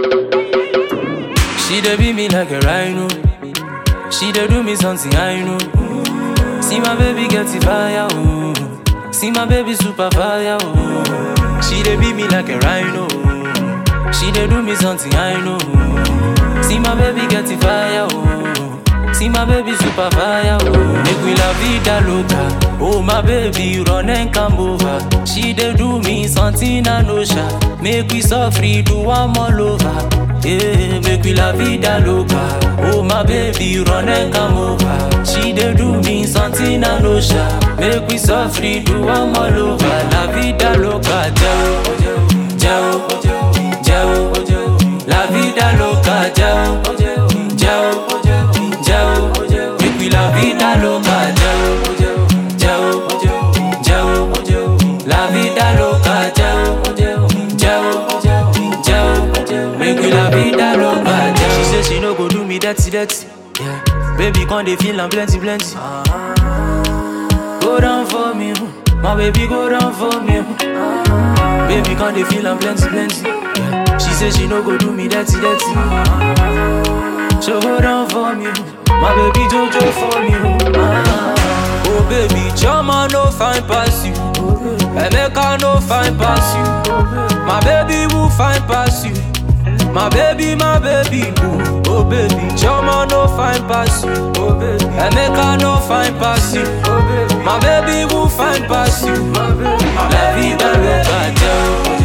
She dey beat me like a rhino. She dey do me something I know. See my baby get the fire, oh. See my baby super fire, oh. She dey beat me like a rhino. She dey do me something I know. See my baby get the fire, oh. See my baby super fire, oh. Make we la vida loca. Oh my baby, run and come over. She dey do me something I know, sha. Make we suffer, do one all over. Yeah, make we la vida loca. Oh my baby, run and come over. She dey do me something I know, sha. Make we suffer, do one all over. La vida loca, jao, jao, jao, La vida loca, jao, jao, jao. Make we la vida loca, jao, jao, jao. La vida loca, jao, jao, jao. Make we la vida loca, jao. She say she no go do me dirty, dirty. Yeah, baby, come dey feel am plenty, plenty. Go down for me, oh. my baby, go down for me. oh. Baby, come dey feel am plenty, plenty. Yeah. She say she no go do me dirty, dirty. So go down for me, oh. my baby, jojo for me. oh. Ah. Oh baby, Chama no fine pass you. Emeka no fine pass you. My baby will fine pass you. My baby, my baby boo. Oh baby, Chama no fine pass you. Oh baby, Emeka no fine pass you. Oh baby, my baby will fine pass you. La vida loca, Joe.